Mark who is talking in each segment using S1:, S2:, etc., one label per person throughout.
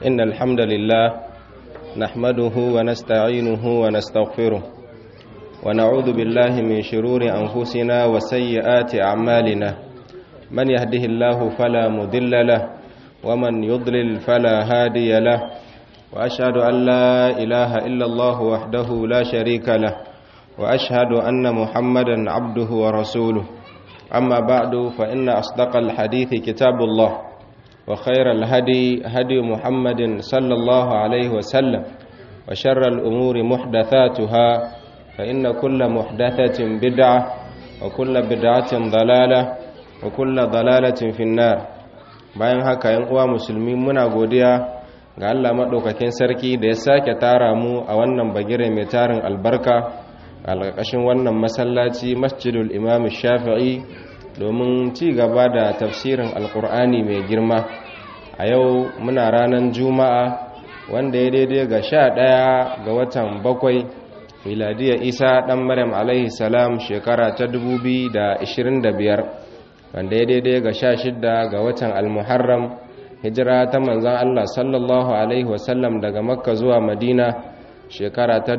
S1: إن الحمد لله نحمده ونستعينه ونستغفره ونعوذ بالله من شرور أنفسنا وسيئات أعمالنا من يهده الله فلا مضل له ومن يضلل فلا هادي له وأشهد أن لا إله إلا الله وحده لا شريك له وأشهد أن محمدا عبده ورسوله أما بعد فإن أصدق الحديث كتاب الله وخير الهدي هدي محمد صلى الله عليه وسلم وشر الأمور محدثاتها فإن كل محدثة بدعة وكل بدعة ضلالة وكل ضلالة في النار bayan haka yan uwa musulmi muna godiya ga Allah maɗaukakin sarki da ya sake tara mu a wannan bagire mai tarin albarka a ƙarƙashin wannan masallaci masjidul imam shafi'i domin ci gaba da tafsirin alƙur'ani mai girma a yau muna ranar juma'a wanda ya daidai ga sha ɗaya ga watan bakwai miladiyar isa ɗan maryam alaihi salam shekara ta biyar. wanda ya daidai ga sha shidda ga watan almuharram hijira ta manzan Allah sallallahu Alaihi wasallam daga makka zuwa madina shekara ta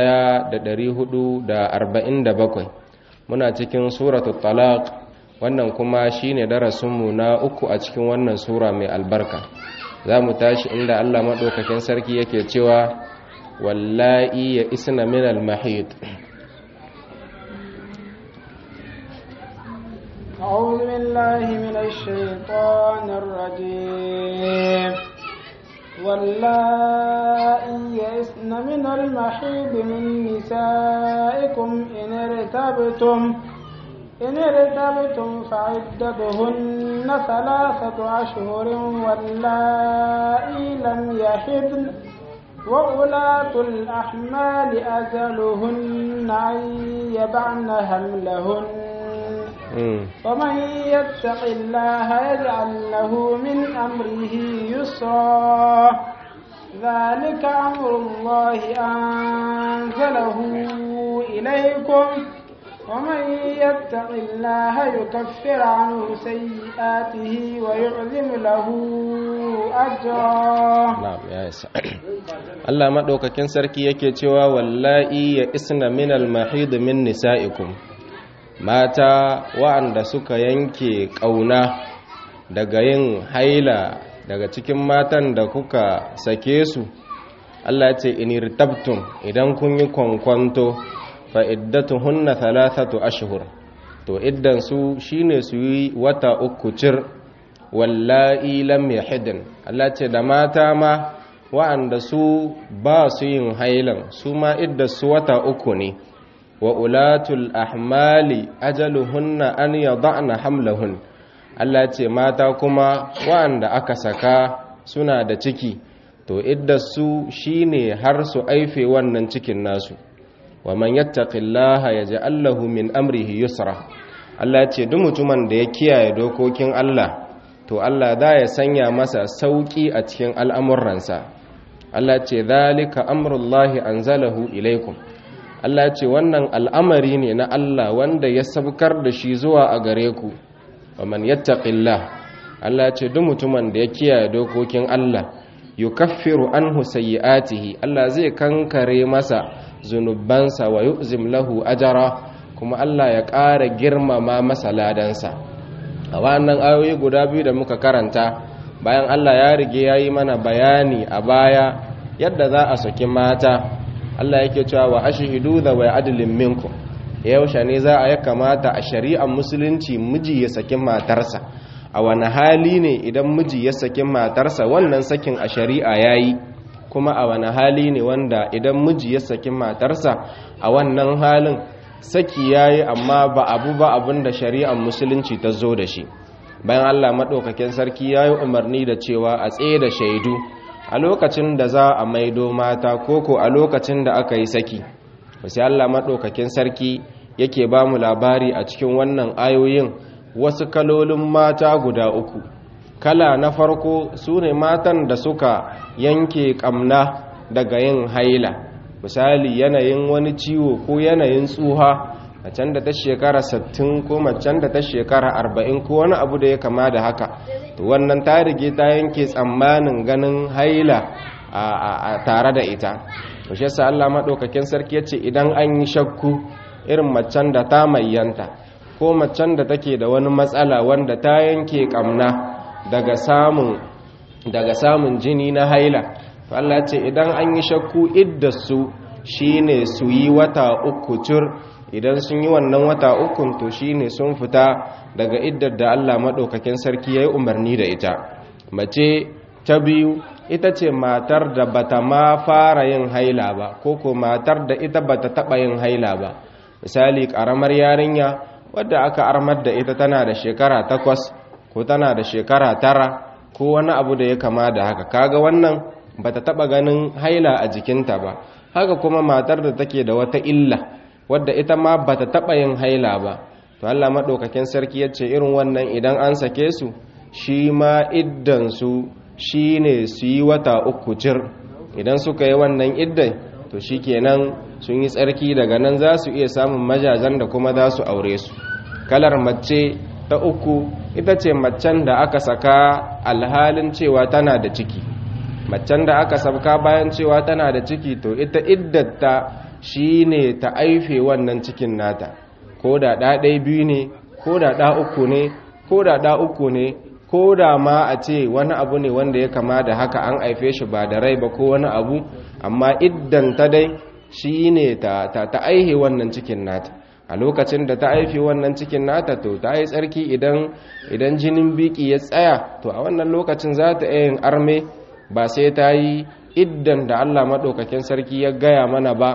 S1: bakwai. muna cikin suratu talaq wannan kuma shine darasinmu na uku a cikin wannan sura mai albarka za mu tashi inda Allah maɗaukakin sarki yake cewa wallahi ya isna min al-mahid
S2: أعوذ بالله من الشيطان الرجيم واللائي يئسن من المحيض من نسائكم إن ارتبتم إن ارتبتم فعدتهن ثلاثة أشهر واللائي لم يحضن وأولاة الأحمال أجلهن أن يبعن حملهن ومن يتق الله يجعل له من أمره يسرا ذلك أمر الله أنزله إليكم ومن يتق الله يكفر عنه سيئاته ويعظم له أجرا
S1: نعم يا Allah madaukakin sarki yake cewa wallahi ya isna min al-mahid min nisaikum mata wa'anda suka yanke ƙauna daga yin haila daga cikin matan da kuka sake su Allah ce inirtabtum idan kun yi kwankwanto fa iddatuhunna thalathatu ashhur to iddan su shine su yi wata uku cir wallahi lam yahidn Allah ce da mata ma wa'anda su ba su yin hailan su ma idda su wata uku ne wa ulatul ahmali ajaluhunna an yada'na hamlahun Allah ce mata kuma wa'anda aka saka suna da ciki to iddasu shine har su aife wannan cikin nasu wa man yattaqillaha yaj'al lahu min amrihi yusra Allah ce duk mutumin da ya kiyaye dokokin Allah to Allah za ya sanya masa sauki a cikin al'amuransa Allah ce zalika amrullahi anzalahu ilaikum Allah ce wannan al'amari ne na Allah wanda ya sabkar da shi zuwa a gare ku wa man yattaqillah Allah ce duk mutumin da ya kiyaye dokokin Allah yukaffiru anhu sayyi'atihi Allah zai kankare masa zunubansa wa yu'zim lahu ajara kuma Allah ya ƙara girmama masa ladansa a wannan ayoyi guda biyu da muka karanta bayan Allah ya rige ya yi mana bayani a baya yadda za a saki mata Allah yake cewa wa ashhidu da wa adlin minkum yaushe ne za a ya kamata a shari'ar musulunci miji ya saki matarsa a wani hali ne idan miji ya saki matarsa wannan sakin a shari'a yayi kuma a wani hali ne wanda idan miji ya saki matarsa a wannan halin saki yayi amma ba abu ba abin da shari'ar musulunci ta zo da shi bayan Allah madaukakin sarki yayi umarni da cewa a tsaye da shaidu a lokacin da za a maido mata koko a lokacin da aka yi saki sai Allah maɗaukakin sarki yake ba mu labari a cikin wannan ayoyin wasu kalolin mata guda uku kala na farko su ne matan da suka yanke ƙamna daga yin haila misali yanayin wani ciwo ko yanayin tsuha macen da ta shekara 60 ko macen da ta shekara 40 ko wani abu da ya kama da haka to wannan ta rige ta yanke tsammanin ganin haila a tare da ita to shi yasa Allah madaukakin sarki yace idan an yi shakku irin macen da ta mayyanta ko macen da take da wani matsala wanda ta yanke kamna daga samun daga samun jini na haila to Allah ce idan an yi shakku iddasu shine su yi wata uku cur idan sun yi wannan wata ukun to shine sun fita daga iddar da Allah madaukakin sarki yayi umarni da ita mace ta biyu ita ce matar da bata ma fara yin haila ba ko ko matar da ita bata taba yin haila ba misali karamar yarinya wadda aka armar da ita tana da shekara takwas ko tana da shekara tara ko wani abu da ya kama da haka kaga wannan bata taba ganin haila a jikinta ba haka kuma matar da take da wata illa wadda ita ma bata taba yin haila ba to Allah madaukakin sarki yace irin wannan idan an sake su shi ma iddan su shine su yi wata uku cir idan suka yi wannan iddan to shikenan sun yi tsarki daga nan za su iya samun majajan da kuma za su aure su kalar mace ta uku ita ce macen da aka saka alhalin cewa tana da ciki macen da aka sabka bayan cewa tana da ciki to ita iddata shine ta aife wannan cikin nata ko da ɗa ɗaya biyu ne ko da ɗa uku ne ko da ɗa uku ne ko da ma a ce wani abu ne wanda ya kama da haka an aife shi ba da rai ba ko wani abu amma iddan ta dai shine ta ta, ta aihe wannan cikin nata a lokacin da ta aife wannan cikin nata to ta yi tsarki idan idan jinin biki ya tsaya to a wannan lokacin za ta yin arme ba sai ta yi iddan da Allah maɗaukakin sarki ya gaya mana ba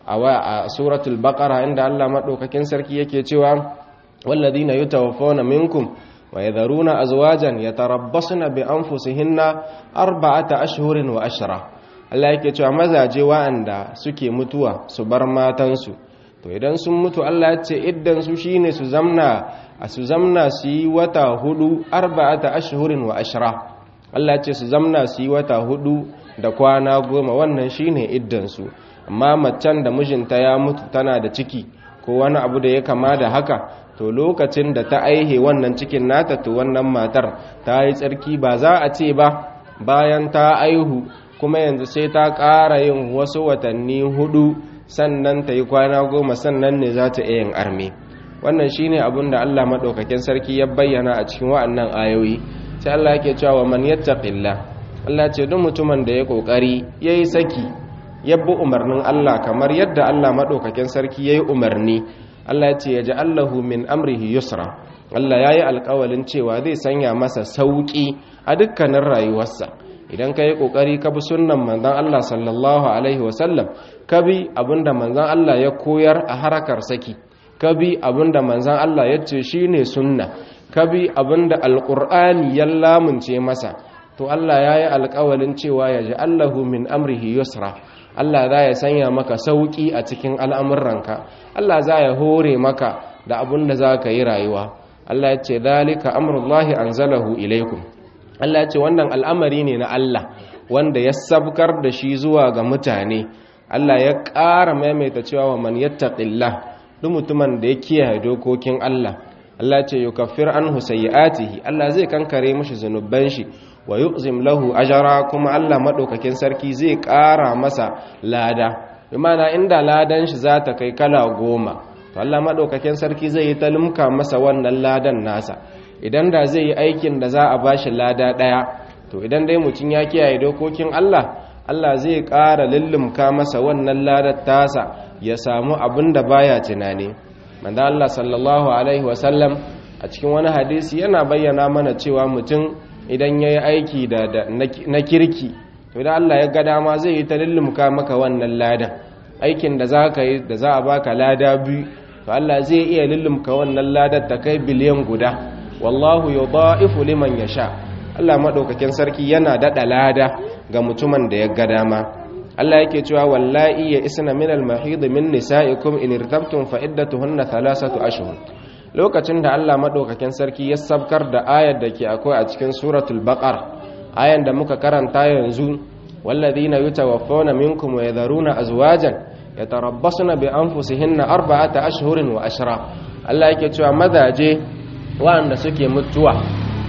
S1: a suratul baqara inda Allah maɗaukakin sarki yake cewa walladhina yutawaffawna minkum wa yadharuna azwajan yatarabbasna bi anfusihinna arba'ata ashhurin wa ashra Allah yake cewa mazaje wa'anda suke mutuwa su bar matansu to idan sun mutu Allah ya ce iddan su shine su zamna a su zamna su yi wata hudu arba'ata ashhurin wa ashra Allah ya ce su zamna su yi wata hudu da kwana goma wannan shine iddan su amma macen da mijinta ya mutu tana da ciki ko wani abu da ya kama da haka to lokacin da ta aihe wannan cikin nata to wannan matar ta yi tsarki ba za a ce ba bayan ta aihu kuma yanzu sai ta ƙara yin wasu watanni hudu sannan ta yi kwana goma sannan ne za ta yin arme wannan shine abin da Allah maɗaukakin sarki ya bayyana a cikin wa'annan ayoyi sai Allah yake cewa man yattaqillah Allah ce duk mutumin da ya kokari yayi saki ya bi umarnin Allah kamar yadda Allah maɗaukakin sarki yayi umarni Allah ya ce ya ji Allahu min amrihi yusra Allah ya yi alkawalin cewa zai sanya masa sauƙi a dukkanin rayuwarsa idan ka yi ƙoƙari ka bi sunnan manzan Allah sallallahu Alaihi wasallam ka bi abinda manzan Allah ya koyar a harakar saki ka bi abinda manzan Allah ya ce shi ne sunna ka bi abinda alƙur'ani ya lamunce masa to Allah ya yi alkawalin cewa ya ji Allahu min amrihi yusra Allah za ya sanya maka sauƙi a cikin al'amuranka Allah za ya hore maka da abin da za ka yi rayuwa Allah ya ce dalika amrullahi anzalahu ilaikum Allah ya ce wannan al'amari ne na Allah wanda ya sabkar da shi zuwa ga mutane Allah ya ƙara maimaita cewa wa man yattaqillah duk mutumin da ya kiyaye dokokin Allah Allah ya ce yukaffir anhu sayyi'atihi Allah zai kankare mishi zanuban shi wa yu'zim lahu ajara kuma Allah madaukakin sarki zai ƙara masa lada imana inda ladan shi za ta kai kala goma to Allah madaukakin sarki zai yi talimka masa wannan ladan nasa idan da zai yi aikin da za a bashi lada daya to idan dai mutum ya kiyaye dokokin Allah Allah zai ƙara lullumka masa wannan ladar tasa ya samu abin da baya tunani manzo Allah sallallahu alaihi wasallam a cikin wani hadisi yana bayyana mana cewa mutum idan ya yi aiki na kirki to da Allah ya ga dama zai yi ta lullumka maka wannan ladan aikin da za ka yi da za a baka lada biyu to Allah zai iya lullumka wannan ladar ta kai biliyan guda wallahu yudha'ifu liman yasha Allah madaukakin sarki yana dada lada ga mutumin da ya ga dama Allah yake cewa wallahi ya isna min al-mahid min nisa'ikum in irtabtum fa iddatuhunna thalathatu ashhur lokacin da Allah maɗaukakin sarki ya sabkar da ayar da ke akwai a cikin suratul baqar ayan da muka karanta yanzu walladhina yutawaffawna minkum wa yadharuna azwajan yatarabbasuna bi anfusihinna arba'ata ashhurin wa ashra Allah yake cewa mazaje waɗanda suke mutuwa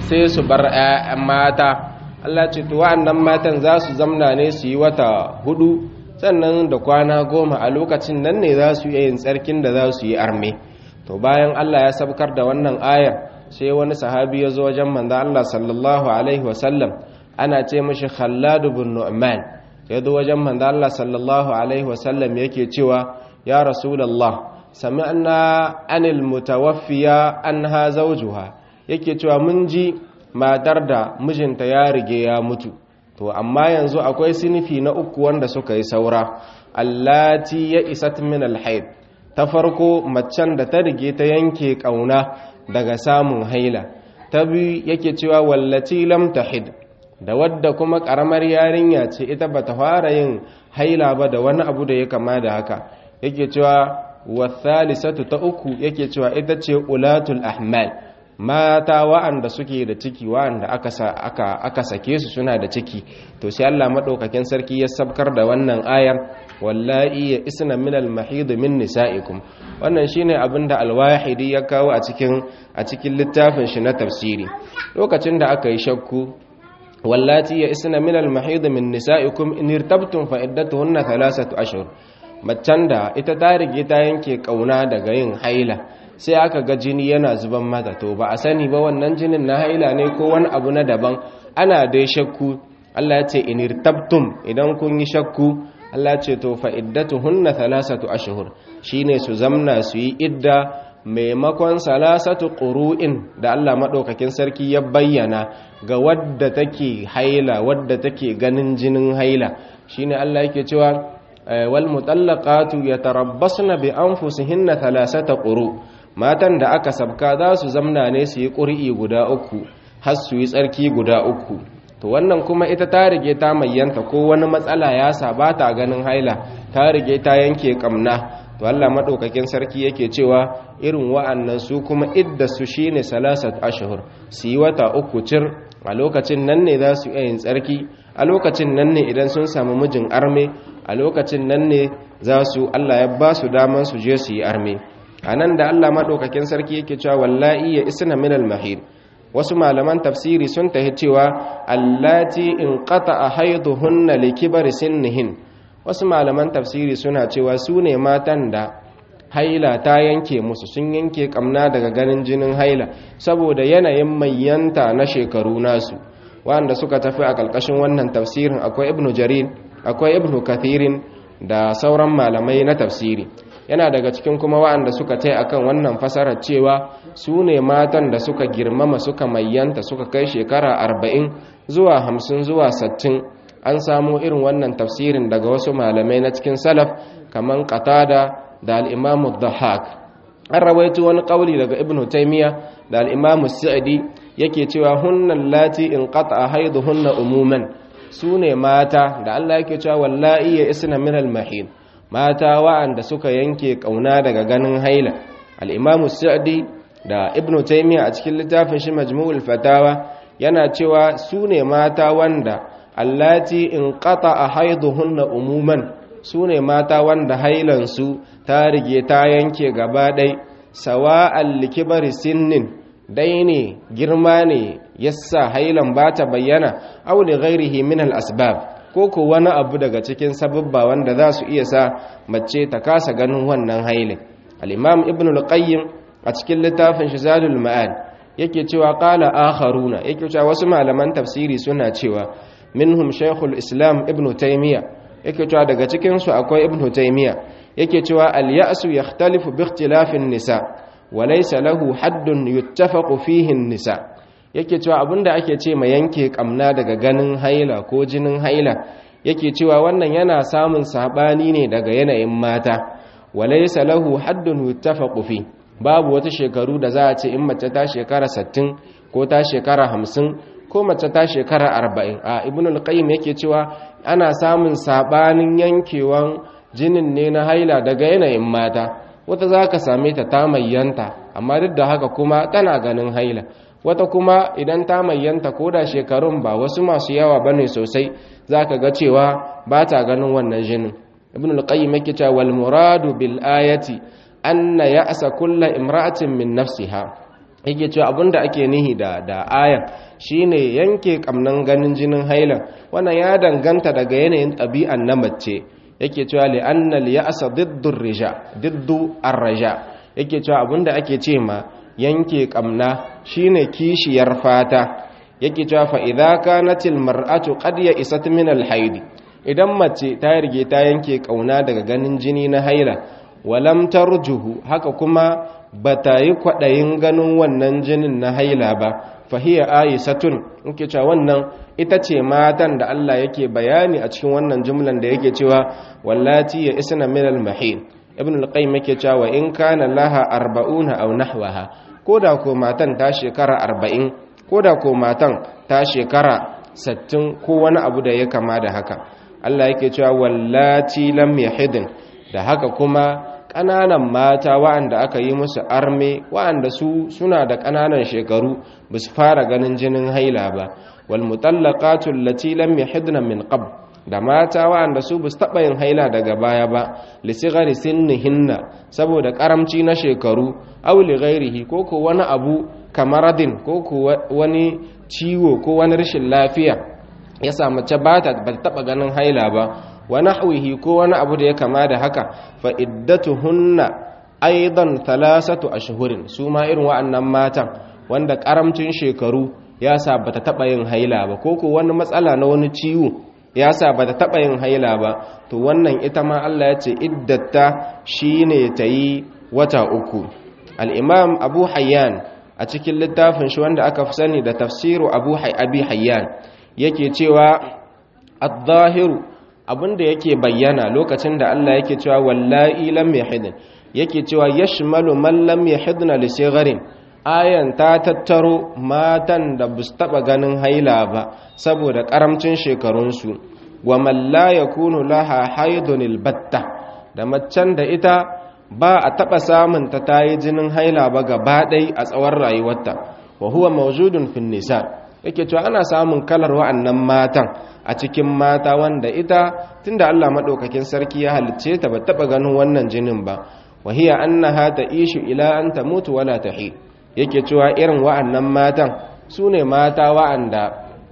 S1: sai su bar ƴaƴan mata Allah ce to wa'annan matan za su zamna ne su yi wata hudu sannan da kwana goma a lokacin nan ne za su yin tsarkin da za su yi arme to bayan Allah ya sabkar da wannan ayar sai wani sahabi ya zo wajen manzo Allah sallallahu alaihi wasallam ana ce mishi Khallad ibn Nu'man ya zo wajen manzo Allah sallallahu alaihi wasallam yake cewa ya rasulullah sami'na anil mutawaffiya anha zawjuha yake cewa mun ji matar da mijinta ya rige ya mutu to amma yanzu akwai sinifi na uku wanda suka yi saura allati ya isat min alhaid ta farko macen da ta rige ta yanke kauna daga samun haila ta biyu yake cewa wallati lam tahid da wadda kuma karamar yarinya ce ita bata fara yin haila ba da wani abu da ya kama da haka yake cewa wathalisatu ta uku yake cewa ita ce ulatul ahmal mata wa'anda suke da ciki wa'anda aka aka aka sake su suna da ciki to sai Allah madaukakin sarki ya sabkar da wannan ayar wallahi ya isna min al-mahid min nisaikum wannan shine abinda al-wahidi ya kawo a cikin a cikin littafin shi na tafsiri lokacin da aka yi shakku wallati ya isna min al-mahid min nisaikum in irtabtum fa iddatuhunna thalathatu ashhur macen da ita ta rige ta yanke kauna daga yin haila sai aka ga jini yana zuban mata to ba a sani ba wannan jinin na haila ne ko wani abu na daban ana dai shakku Allah ya ce in irtabtum idan kun yi shakku Allah ya ce to fa iddatuhunna thalathatu ashhur shine su zamna su yi idda maimakon salasatu ƙuru'in da Allah maɗaukakin sarki ya bayyana ga wadda take haila wadda take ganin jinin haila shine Allah yake cewa wal mutallaqatu yatarabbasna bi anfusihinna thalathata quru matan da aka sabka za su zamna ne su yi ƙuri'i guda uku har su yi tsarki guda uku to wannan kuma ita ta rige ta mayyanta ko wani matsala ya sa ba ta ganin haila ta rige ta yanke kamna to Allah madaukakin sarki yake cewa irin wa'annan su kuma idda su shine salasat ashhur su yi wata uku cir a lokacin nan ne za su iya yin tsarki a lokacin nan ne idan sun samu mijin arme a lokacin nan ne za su Allah ya ba su daman su je su yi arme anan da Allah madaukakin sarki yake cewa wallahi ya isna min al-mahid wasu malaman tafsiri sun tahi cewa allati in qata'a haiduhunna likibari sinnihin wasu malaman tafsiri suna cewa su ne matan da haila ta yanke musu sun yanke kamna daga ganin jinin haila saboda yanayin mayyanta na shekaru nasu wanda suka tafi a ƙarƙashin wannan tafsirin akwai ibnu jarir akwai ibnu kathirin da sauran malamai na tafsiri yana daga cikin kuma wa'anda suka tai akan wannan fasarar cewa su ne matan da suka girmama suka mayyanta suka kai shekara arba'in zuwa hamsin zuwa sattin an samo irin wannan tafsirin daga wasu malamai na cikin salaf kaman qatada da al-imamu dhahak an rawaito wani kauli daga ibn taymiya da al-imamu sa'di yake cewa hunnan lati in qata haiduhunna umuman sune mata da Allah yake cewa wallahi ya isna min al-mahid mata wa'anda suka yanke kauna daga ganin haila al-imamu sa'di da ibn taymiya a cikin littafin shi majmu'ul fatawa yana cewa sune mata wanda allati in qata haiduhunna umuman sune mata wanda hailansu ta rige ta yanke gaba ɗai sawa'al likibari sinnin dai ne girma ne yassa hailan ba ta bayyana aw li ghairihi min al asbab ko ko wani abu daga cikin sababba wanda za su iya sa mace ta kasa ganin wannan hailin al imam ibn al qayyim a cikin littafin shi zadul ma'ad yake cewa qala akharuna yake cewa wasu malaman tafsiri suna cewa minhum shaykhul islam ibnu taymiya yake cewa daga cikin su akwai ibnu taymiya yake cewa al ya'su yakhtalifu bi ikhtilafin nisa wa laysa lahu haddun yuttafaqu fihi nisa yake cewa abinda ake ce ma yanke kamna daga ganin haila ko jinin haila yake cewa wannan yana samun sabani ne daga yanayin mata wa laysa lahu haddun yuttafaqu fihi babu wata shekaru da za a ce in mace ta shekara 60 ko ta shekara 50 ko mace ta shekara 40 a ibn al-qayyim yake cewa ana samun sabanin yankewan jinin ne na haila daga yanayin mata wata za ka same ta ta mayyanta amma duk da haka kuma tana ganin haila wata kuma idan ta mayyanta ko da shekarun ba wasu masu yawa bane sosai za ka ga cewa ba ta ganin wannan jinin ibn al-qayyim yake cewa wal muradu bil ayati anna ya'sa kullu imra'atin min nafsiha yake cewa abinda ake nihi da da ayan shine yanke kamnan ganin jinin hailan wannan ya danganta daga yanayin ɗabi'an na mace yake cewa li anna li ya'sa diddu rija diddu ar-raja yake cewa abinda ake ce ma yanke kamna shine kishiyar fata yake cewa fa idza kanatil mar'atu qad ya'isat min al-haidi idan mace ta rige ta yanke kauna daga ganin jini na haila walam tarjuhu haka kuma bata yi kwadayin ganin wannan jinin na haila ba fahiya aisatun yake cewa wannan ita ce matan da Allah yake bayani a cikin wannan jumlan da yake cewa wallati ya isna min al-mahid ibn al-qayyim yake cewa in kana laha 40 aw nahwaha koda ko matan ta shekara 40 koda ko matan ta shekara 60 ko wani abu da ya kama da haka Allah yake cewa wallati lam yahidin da haka kuma ƙananan mata wa'anda aka yi musu arme wa'anda su suna da ƙananan shekaru ba su fara ganin jinin haila ba wal mutallaqatu allati lam yahidna min qabl da mata wa'anda su ba su taɓa yin haila daga baya ba li sighari sinnihinna saboda karamci na shekaru aw li ghairihi ko ko wani abu kamaradin ko ko wani ciwo ko wani rashin lafiya ya sa mace ba ta taɓa ganin haila ba wa nahwihi ko wani abu da ya kama da haka fa iddatuhunna aidan thalathatu ashhurin su ma irin wa'annan matan wanda karamcin shekaru ya sa bata taba yin haila ba ko ko wani matsala na wani ciwo ya sa bata taba yin haila ba to wannan ita ma Allah ya ce iddata shine tayi wata uku al-imam Abu Hayyan a cikin littafin shi wanda aka fi sani da tafsiru Abu Abi Hayyan yake cewa ad-zahiru abinda yake bayyana lokacin da Allah yake cewa wallahi lam yahidin yake cewa yashmalu man lam yahidna li sigharin ayan ta tattaro matan da bus taba ganin haila ba saboda karamcin shekarun su wa man la yakunu laha haidun albatta da macen da ita ba a taba samun ta tayi jinin haila ba gaba ɗaya a tsawon rayuwarta wa huwa mawjudun fin nisa yake cewa ana samun kalar wa'annan matan a cikin mata wanda ita tunda Allah madaukakin sarki ya halicce ta ba taba ganin wannan jinin ba wahiya annaha ta'ishu ila an tamutu wala tahi yake cewa irin wa'annan matan sune mata wa'anda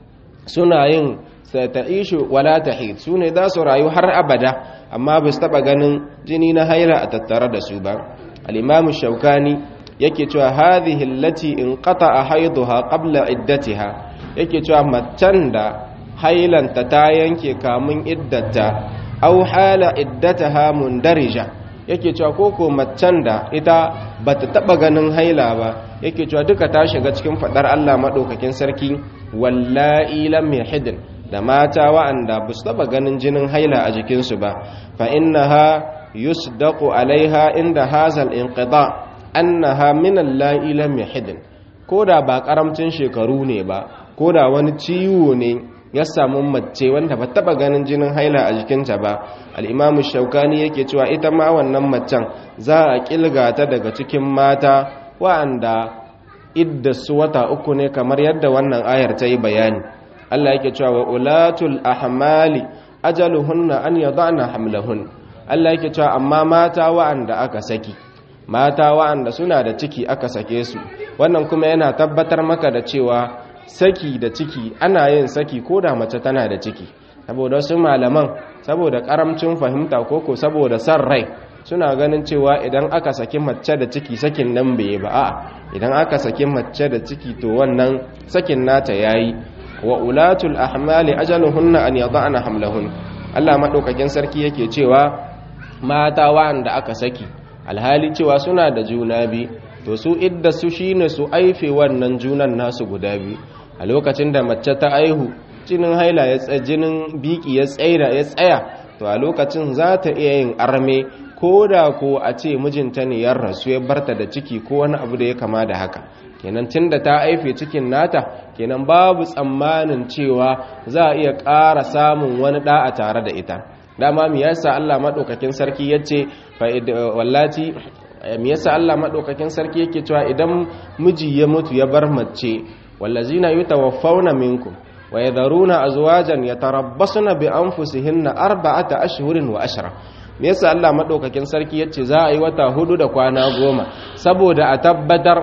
S1: suna yin ta'ishu wala tahi sune za su rayu har abada amma ba su taba ganin jini na haila a tattare da su ba al-imam shaukani yake cewa hadhihi allati inqata'a haiduha qabla iddatiha yake cewa macen da hailanta ta yanke kamun iddata aw hala iddataha mundarija yake cewa koko macen da ita bata taba ganin haila ba yake cewa duka ta shiga cikin fadar Allah madaukakin sarki wallahi lam yahidin da mata wa'anda ba su taba ganin jinin haila a jikinsu ba fa innaha yusdaqu alaiha inda hazal inqida annaha min allahi lam yahidin koda ba karamcin shekaru ne ba koda wani ciwo ne ya samu mace wanda ba taba ganin jinin haila a jikinta ba al-imam shaukani yake cewa ita ma wannan macen za a kilga ta daga cikin mata wa'anda idda su wata uku ne kamar yadda wannan ayar ta yi bayani Allah yake cewa wa ulatul ahmali ajaluhunna an yadana hamlahun Allah yake cewa amma mata wa'anda aka saki mata wa'anda suna da ciki aka sake su wannan kuma yana tabbatar maka da cewa saki da ciki ana yin saki ko da mace tana da ciki saboda wasu malaman saboda karamcin fahimta koko saboda san rai suna ganin cewa idan aka saki mace da ciki sakin nan bai ba a idan aka saki mace da ciki to wannan sakin nata yayi wa ulatul ahmali ajaluhunna an yada'na hamlahun Allah madaukakin sarki yake cewa mata wa'anda aka saki alhali cewa suna da juna bi to su idda su shine su aife wannan junan nasu guda biyu a lokacin da mace ta aihu jinin haila ya tsaya jinin biki ya tsaira ya tsaya to a lokacin za ta iya yin arme ko da ko a ce mijinta ne ya rasu ya barta da ciki ko wani abu da ya kama da haka kenan tunda ta aife cikin nata kenan babu tsammanin cewa za a iya ƙara samun wani ɗa a tare da ita dama me yasa Allah madaukakin sarki yace fa wallati me yasa Allah madaukakin sarki yake cewa idan miji ya mutu ya bar mace wallazina yutawaffawna minkum wa yadharuna azwajan yatarabbasuna bi anfusihinna arba'ata ashhurin wa ashra me yasa Allah madaukakin sarki yace za a yi wata hudu da kwana goma saboda a tabbatar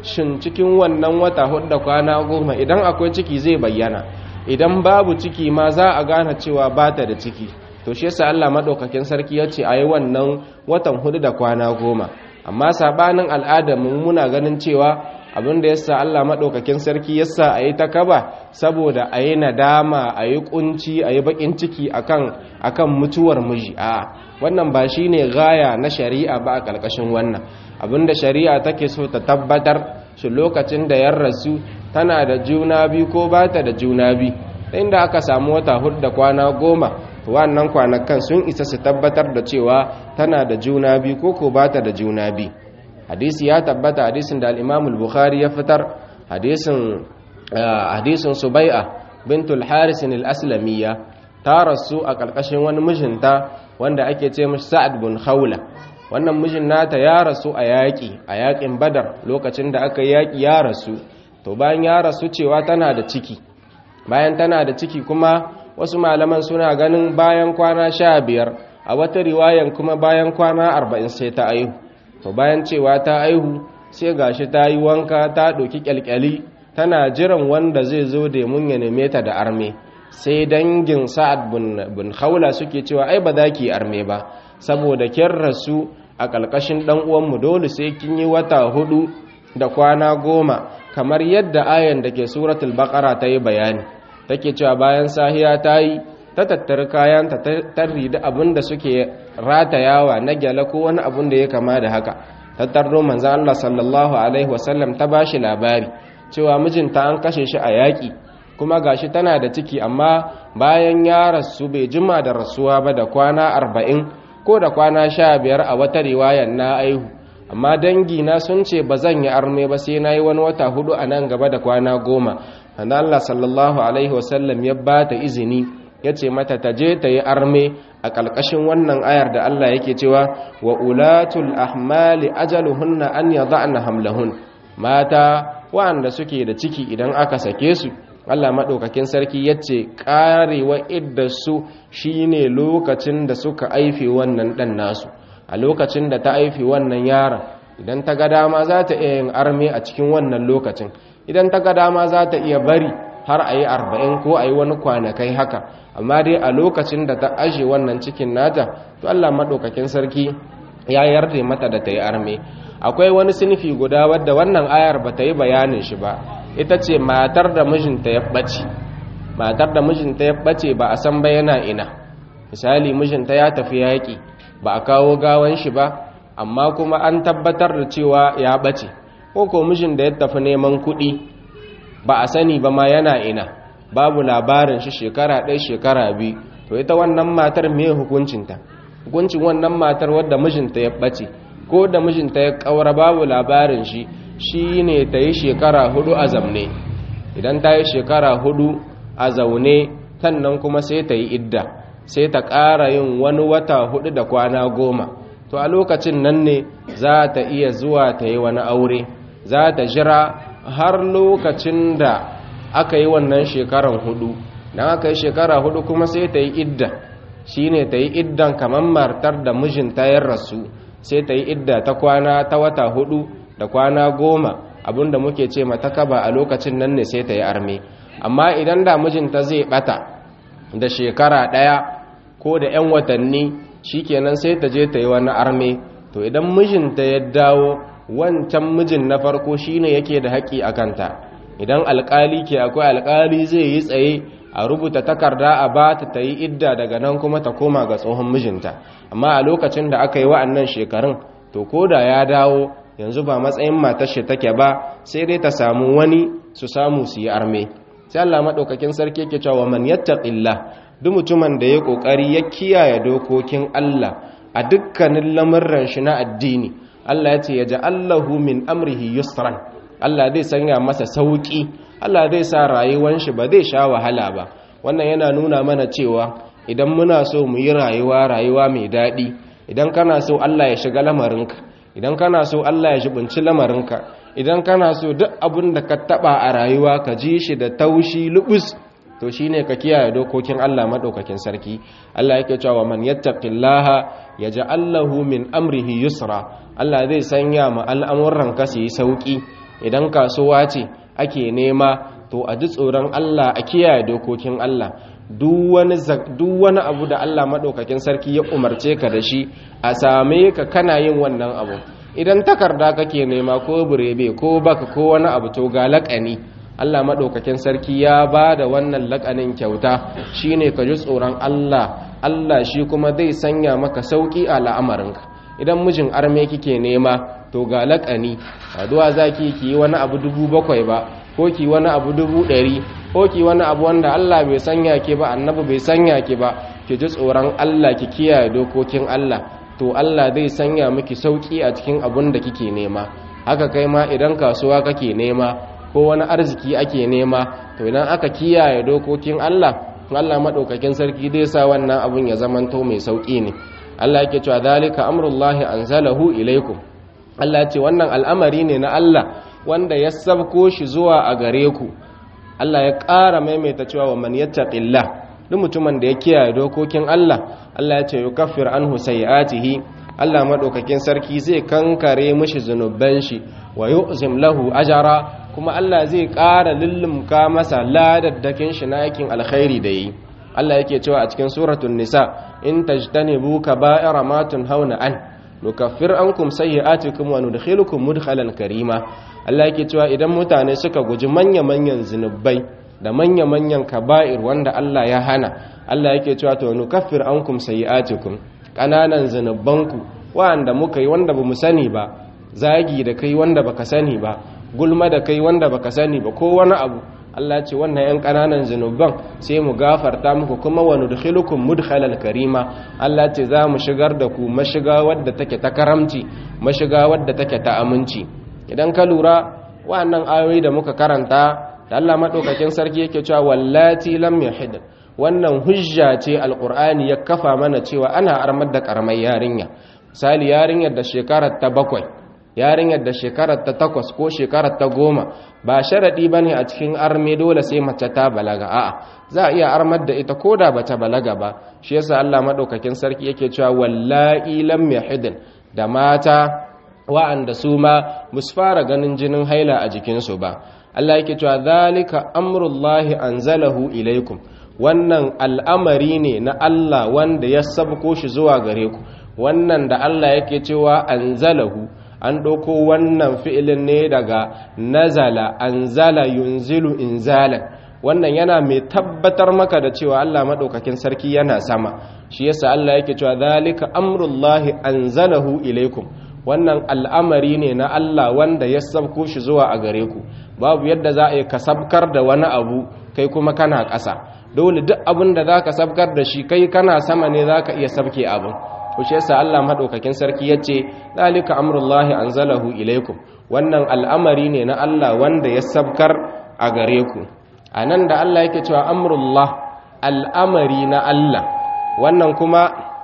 S1: shin cikin wannan wata hudu da kwana goma idan akwai ciki zai bayyana idan babu ciki ma za a gane cewa ba ta da ciki to shi yasa Allah madaukakin sarki ya ce a yi wannan watan hudu da kwana goma amma sabanin al'adar mu muna ganin cewa abin da yasa Allah madaukakin sarki yasa a yi ta kaba saboda a yi nadama a yi kunci a yi bakin ciki akan akan mutuwar miji a wannan ba shine gaya na shari'a ba a ƙarƙashin wannan abinda shari'a take so ta tabbatar shi lokacin da yan rasu tana da juna biyu ko ba ta da juna biyu inda aka samu wata hudu da kwana goma wannan kwanakan sun isa su tabbatar da cewa tana da juna biyu ko ko ba ta da juna biyu hadisi ya tabbata hadisin da al-imam al-bukhari ya fitar hadisin hadisin subai'a bintul haris al-aslamiyya ta rasu a ƙarƙashin wani mijinta wanda ake ce mashi sa'ad bin khawla wannan mijin nata ya rasu a yaƙi a yaƙin badar lokacin da aka yaƙi ya rasu to bayan ya rasu cewa tana da ciki bayan tana da ciki kuma wasu malaman suna ganin bayan kwana sha biyar a wata riwayan kuma bayan kwana arba'in sai ta aihu to bayan cewa ta aihu sai gashi ta yi wanka ta ɗauki ƙyalƙyali tana jiran wanda zai zo da mun ya neme ta da arme sai dangin sa'ad bin khawla suke cewa ai ba za ki arme ba saboda kin rasu a ƙalƙashin ɗan uwanmu dole sai kin yi wata hudu da kwana goma kamar yadda ayan da ke suratul baqara ta yi bayani take cewa bayan sahiya ta yi ta tattara kayanta ta rida abin da suke ratayawa na gyala ko wani abin da ya kama da haka tattarro manzan Allah sallallahu alaihi wasallam ta bashi labari cewa mijinta an kashe shi a yaƙi kuma gashi tana da ciki amma bayan ya rasu bai jima da rasuwa ba da kwana arba'in ko da kwana sha biyar a wata riwayan na aihu amma dangina sun ce ba zan yi arme ba sai na yi wani wata hudu a nan gaba da kwana goma wanda Allah sallallahu alaihi wasallam ya ba ta izini ya ce mata ta je ta yi arme a ƙalƙashin wannan ayar da Allah yake cewa wa ulatul ahmali ajaluhunna an yadha'na hamlahun mata waɗanda suke da ciki idan aka sake su Allah maɗaukakin sarki ya ce ƙarewa iddarsu shi ne lokacin da suka aife wannan ɗan nasu a lokacin da ta aife wannan yaron idan ta ga dama za ta iya yin arme a cikin wannan lokacin idan ta ga dama za ta iya bari har a yi arba'in ko a yi wani kwanakai haka amma dai a lokacin da ta ashe wannan cikin nata to Allah maɗaukakin sarki ya yarda mata da ta yi arme akwai wani sinifi guda wadda wannan ayar ba ta yi bayanin shi ba ita ce matar da mijinta ya ɓace matar da mijinta ya ɓace ba a san ba yana ina misali mijinta ya tafi yaƙi ba a kawo gawan shi ba amma kuma an tabbatar da cewa ya ɓace ko ko mijin da ya tafi neman kuɗi ba a sani ba ma yana ina babu labarin shi shekara ɗaya shekara biyu to ita wannan matar me hukuncinta hukuncin wannan matar wadda mijinta ya ɓace ko da mijinta ya ƙaura babu labarin shi shi ne ta yi shekara hudu a zamne idan ta yi shekara hudu a zaune sannan kuma sai ta yi idda sai ta ƙara yin wani wata hudu da kwana goma to a lokacin nan ne za ta iya zuwa ta yi wani aure za ta jira har lokacin da aka yi wannan shekaran hudu don aka yi shekara hudu kuma sai ta yi idda shi ne ta yi iddan kamar martar da mijinta ya rasu sai ta yi idda ta kwana ta wata hudu da kwana goma abinda muke ce mata kaba a lokacin nan ne sai ta yi arme amma idan da mijinta zai bata da shekara daya ko da 'yan watanni shikenan sai ta je ta yi wani arme to idan mijinta ya dawo wancan mijin na farko shine yake da haƙi a kanta idan alƙali ke akwai alƙali zai yi tsaye a rubuta takarda a ba ta ta yi idda daga nan kuma ta koma ga tsohon mijinta amma a lokacin da aka yi wa'annan shekarun to ko da ya dawo yanzu ba matsayin matar shi take ba sai dai ta samu wani su samu su yi arme sai Allah madaukakin sarki yake cewa man yattaqillah duk mutumin da ya kokari ya kiyaye dokokin Allah a dukkanin lamurran shi na addini Allah ya ce ya ja'allahu min amrihi yusran Allah zai sanya masa sauki Allah zai sa rayuwar shi ba zai sha wahala ba wannan yana nuna mana cewa idan muna so mu yi rayuwa rayuwa mai daɗi idan kana so Allah ya shiga lamarinka idan kana so Allah ya shibinci lamarinka idan kana so duk abin da ka taba a rayuwa ka ji shi da taushi lubus to shine ka kiyaye dokokin Allah madaukakin sarki Allah yake cewa man yattaqillaha yaj'al lahu min amrihi yusra Allah zai sanya ma al'amuran ka su yi sauki idan kasuwa ce ake nema to a ji tsoron Allah a kiyaye dokokin Allah duk wani abu da Allah maɗaukakin sarki ya umarce ka da shi a same ka kana yin wannan abu idan takarda kake nema ko burebe ko baka ko wani abu to ga laƙani Allah maɗaukakin sarki ya ba da wannan laƙanin kyauta shine ka ji tsoron Allah Allah shi kuma zai sanya maka sauƙi a la'amarinka idan mijin arme kike nema to ga laƙani saduwa zaki ki yi wani abu dubu bakwai ba ko ki wani abu dubu ɗari ko ki wani abu wanda Allah bai sanya ki ba annabi bai sanya ki ba ki ji tsoron Allah ki kiyaye dokokin Allah to Allah zai sanya miki sauki a cikin abun da kike nema haka kai ma idan kasuwa kake nema ko wani arziki ake nema to idan aka kiyaye dokokin Allah Allah madaukakin sarki zai sa wannan abun ya zamanto mai sauki ne Allah yake cewa zalika amrullahi anzalahu ilaikum Allah ya ce wannan al'amari ne na Allah wanda ya sabko shi zuwa a gare ku Allah ya ƙara maimaita cewa wa man yattaqillah duk mutumin da ya kiyaye dokokin Allah Allah ya ce yukaffir anhu sayiatihi Allah madaukakin sarki zai kankare mishi zunuban shi wa yu'zim lahu ajara kuma Allah zai ƙara lullumka masa ladaddakin shi na aikin alkhairi da yi Allah yake cewa a cikin suratul nisa in tajtanibu kaba'ira ma tunhauna an nukaffir ankum sayyi'atikum wa nudkhilukum mudkhalan karima Allah yake cewa idan mutane suka guji manya-manyan zinubai da manya-manyan kaba'ir wanda Allah ya hana Allah yake cewa to nukaffir ankum sayyi'atikum kananan zinubanku wanda muka yi wanda bamu sani ba zagi da kai wanda baka sani ba gulma da kai wanda baka sani ba ko wani abu Allah ce wannan yan kananan zinuban sai mu gafarta muku kuma wa nudkhilukum mudkhalal karima Allah ce za mu shigar da ku mashiga wadda take ta karamci mashiga wadda take ta aminci idan ka lura wannan ayoyi da muka karanta da Allah madaukakin sarki yake cewa wallati lam yahid wannan hujja ce alqur'ani ya kafa mana cewa ana armar da karamar yarinya misali yarinyar da shekarar ta bakwai yarinyar da shekarar ta takwas ko shekarar ta goma ba sharaɗi ba ne a cikin arme dole sai mace ta balaga a'a za a iya armar da ita ko da bata balaga ba shi yasa Allah maɗaukakin sarki yake cewa wallahi lam yahidin da mata wa'anda su ma musu fara ganin jinin haila a jikinsu ba Allah yake cewa zalika amrullahi anzalahu ilaikum wannan al'amari ne na Allah wanda ya sabko shi zuwa gare ku wannan da Allah yake cewa anzalahu an ɗauko wannan fi'ilin ne daga nazala anzala yunzilu inzalan wannan yana mai tabbatar maka da cewa Allah maɗaukakin sarki yana sama shi yasa Allah yake cewa zalika amrullahi anzalahu ilaikum wannan al'amari ne na Allah wanda ya sabko shi zuwa a gare ku babu yadda za a yi ka sabkar da wani abu kai kuma kana ƙasa dole duk abin da za ka sabkar da shi kai kana sama ne za ka iya sabke abin kushe sa Allah madaukakin sarki yace dalika amrullahi anzalahu ilaikum wannan al'amari ne na Allah wanda ya sabkar a gare ku anan da Allah yake cewa amrullah al'amari na Allah wannan kuma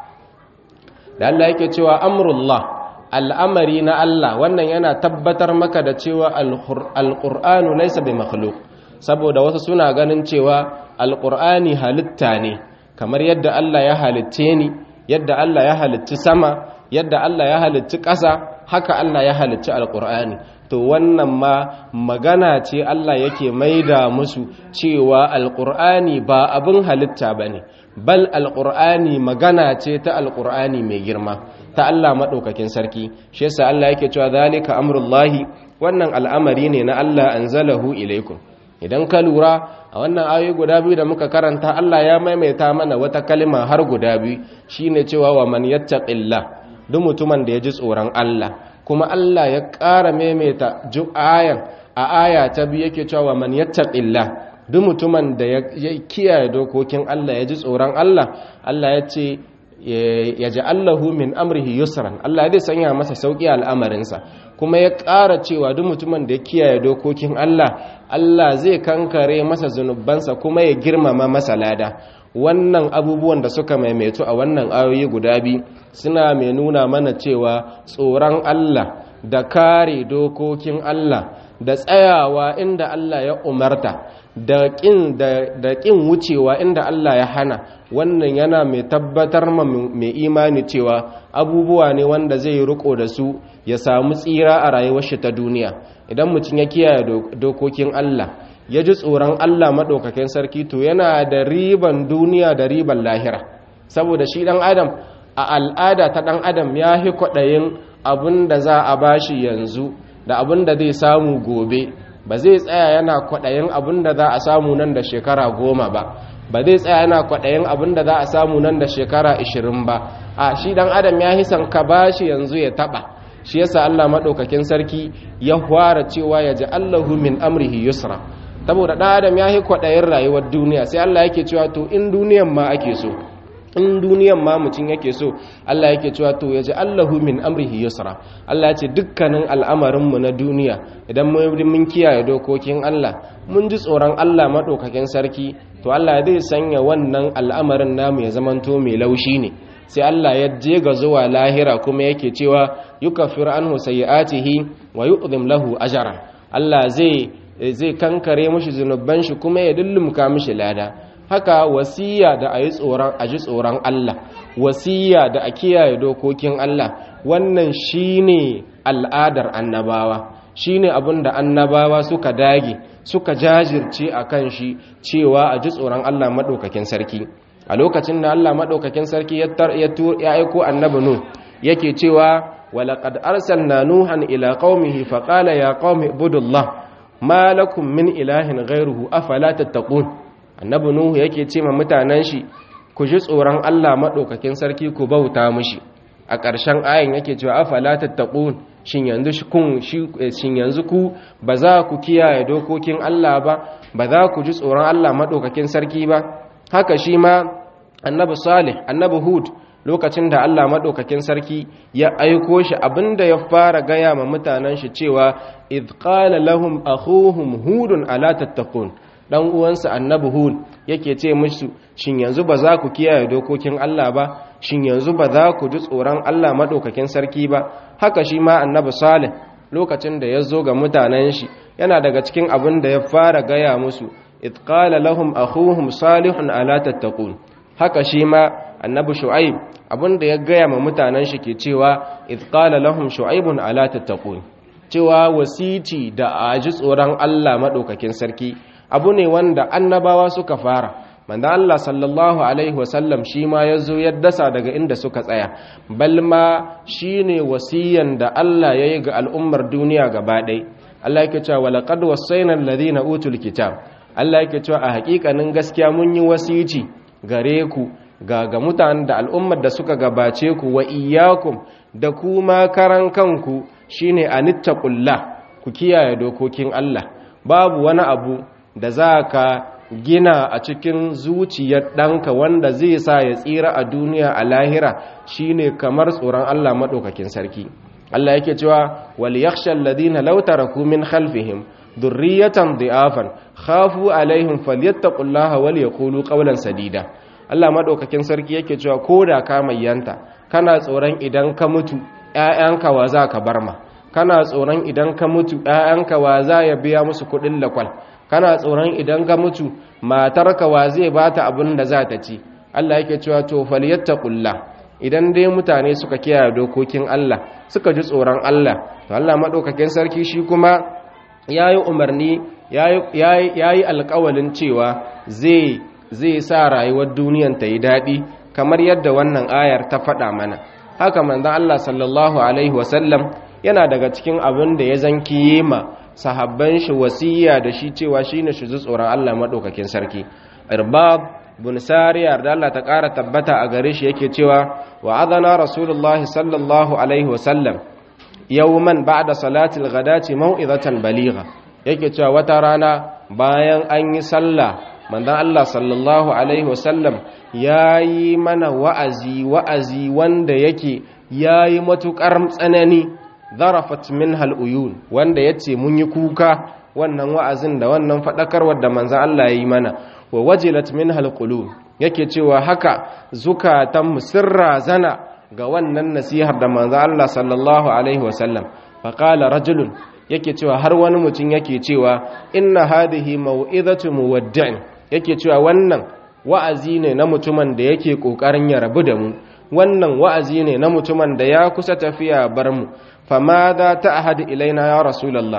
S1: da Allah yake cewa amrullah al'amari na Allah wannan yana tabbatar maka da cewa alqur'anu laysa bi makhluq saboda wasu suna ganin cewa alqur'ani halitta ne kamar yadda Allah ya halitte ni yadda Allah ya halicci sama yadda Allah ya halicci ƙasa haka Allah ya halicci alƙur'ani to wannan ma magana ce Allah yake maida musu cewa alƙur'ani ba abin halitta ba ne bal alƙur'ani magana ce ta alƙur'ani mai girma ta Allah maɗaukakin sarki shi yasa Allah yake cewa zalika amrullahi wannan al'amari ne na Allah anzalahu ilaikum idan ka lura a wannan ayoyi guda biyu da muka karanta Allah ya maimaita mana wata kalma har guda biyu shine cewa wa man yattaqillah duk mutumin da ya ji tsoron Allah kuma Allah ya ƙara maimaita ayan a aya ta biyu yake cewa wa man yattaqillah duk mutumin da ya kiyaye dokokin Allah ya ji tsoron Allah Allah ya ce ya ji Allahu min amrihi yusran Allah zai sanya masa sauki al'amarinsa kuma ya ƙara cewa duk mutumin da ya kiyaye dokokin Allah Allah zai kankare masa zunubansa kuma ya girmama masa lada wannan abubuwan da suka maimaitu a wannan ayoyi guda biyu suna mai nuna mana cewa tsoron Allah da kare dokokin Allah da tsayawa inda Allah ya umarta da ƙin da ƙin wucewa inda Allah ya hana wannan yana mai tabbatar ma mai imani cewa abubuwa ne wanda zai riko da su ya samu tsira a rayuwar shi ta duniya idan mutum ya kiyaye dokokin Allah ya ji tsoron Allah maɗaukakin sarki to yana da riban duniya da riban lahira saboda shi ɗan adam a al'ada ta ɗan adam ya fi kwaɗayin abin da za a bashi yanzu da abin da zai samu gobe ba zai tsaya yana kwaɗayin abin da za a samu nan da shekara goma ba ba zai tsaya yana kwaɗayin abin da za a samu nan da shekara ashirin ba a shi ɗan adam ya hisan ka bashi yanzu ya taɓa shi yasa Allah maɗaukakin sarki ya fara cewa ya ji Allahu min amrihi yusra saboda ɗan adam ya yi kwaɗayin rayuwar duniya sai Allah yake cewa to in duniyan ma ake so in duniyan ma mutum yake so Allah yake cewa to ya ji Allahu min amrihi yusra Allah ya ce dukkanin al'amarinmu na duniya idan mun kiyaye dokokin Allah mun ji tsoron Allah maɗaukakin sarki to Allah zai sanya wannan al'amarin namu ya zamanto mai laushi ne sai Allah ya je ga zuwa lahira kuma yake cewa yukaffir anhu sayyi'atihi wa yu'dhim lahu ajran Allah zai zai kankare mishi zunuban shi kuma ya dullumka mishi lada haka wasiya da ayi tsoron aji tsoron Allah wasiya da a kiyaye dokokin Allah wannan shine al'adar annabawa shine abin da annabawa suka dage suka jajirce akan shi cewa aji tsoron Allah madaukakin sarki a lokacin da Allah maɗaukakin sarki ya aiko annabi nu yake cewa walaƙad arsalna nuhan ila qaumihi faqala ya qaumi ibudullah ma lakum min ilahin ghairuhu afala tattaqun annabi nuhu yake ce ma mutanen shi ku ji tsoron Allah maɗaukakin sarki ku bauta mishi a ƙarshen ayin yake cewa afala tattaqun shin yanzu kun shin yanzu ku ba za ku kiyaye dokokin Allah ba ba za ku ji tsoron Allah maɗaukakin sarki ba haka shi ma annabi salih annabi hud lokacin da Allah maɗaukakin sarki ya aiko shi abinda ya fara gaya ma mutanen shi cewa idh qala lahum akhuhum hudun ala tattaqun dan uwansa annabi hud yake ce musu shin yanzu ba za ku kiyaye dokokin Allah ba shin yanzu ba za ku ji tsoron Allah maɗaukakin sarki ba haka shi ma annabi salih lokacin da ya zo ga mutanen shi yana daga cikin abin da ya fara gaya musu idh qala lahum akhuhum salihun ala tattaqun haka shi ma annabi shu'aib abinda ya gaya ma mutanen shi ke cewa idh qala lahum shu'aibun ala tattaqun cewa wasiti da aji tsoron Allah madaukakin sarki abu ne wanda annabawa suka fara manzo Allah sallallahu alaihi wasallam shi ma yazo ya dasa daga inda suka tsaya balma shine wasiyan da Allah yayi ga al'ummar duniya gaba ɗaya Allah yake cewa walaqad wasaina alladhina utul kitab Allah yake cewa a hakikanin gaskiya mun yi wasici gare ku ga ga mutanen da al'ummar da suka gabace ku wa iyyakum da kuma karan kanku shine anittaqullah ku kiyaye dokokin Allah babu wani abu da zaka gina a cikin zuciyar ɗanka wanda zai sa ya tsira a duniya a lahira shine kamar tsoron Allah maɗaukakin sarki Allah yake cewa wal yakhsha alladhina law taraku min khalfihim dhurriyatan dhi'afan khafu alaihim falyattaqullaha wal yaqulu qawlan sadida Allah madaukakin sarki yake cewa koda ka mayyanta kana tsoron idan ka mutu ƴaƴanka wa za ka barma kana tsoron idan ka mutu ƴaƴanka wa za ya biya musu kuɗin lakwal kana tsoron idan ka mutu matarka wa zai bata abin da za ta ci Allah yake cewa to falyattaqullah idan dai mutane suka kiyaye dokokin Allah suka ji tsoron Allah to Allah madaukakin sarki shi kuma yayi umarni yayi yayi alƙawalin cewa zai zai sa rayuwar duniyan ta yi daɗi kamar yadda wannan ayar ta faɗa mana haka manzon Allah sallallahu alaihi wasallam yana daga cikin abin da ya zanki ma sahabban shi wasiya da shi cewa shine shi tsoron Allah madaukakin sarki irbab bin sariyar da Allah ta ƙara tabbata a gare shi yake cewa wa adana rasulullahi sallallahu alaihi wasallam yawman ba'da salatil ghadati mau'izatan baligha yake cewa wata rana bayan an yi sallah manzon Allah sallallahu alaihi wasallam yayi mana wa'azi wa'azi wanda yake yayi matukar tsanani zarafat minha al-uyun wanda yace mun yi kuka wannan wa'azin da wannan fadakarwar da manzon Allah yayi mana wa wajilat minha al-qulub yake cewa haka zukatan musirra zana ga wannan nasihar da manzon Allah sallallahu alaihi wasallam faqala rajulun yake cewa har wani mutum yake cewa inna hadhihi mau'izatu muwaddi'in yake cewa wannan wa'azi ne na mutumin da yake kokarin ya rabu da mu wannan wa'azi ne na mutumin da ya kusa tafiya bar mu fama za ta ahad ilaina ya rasulullah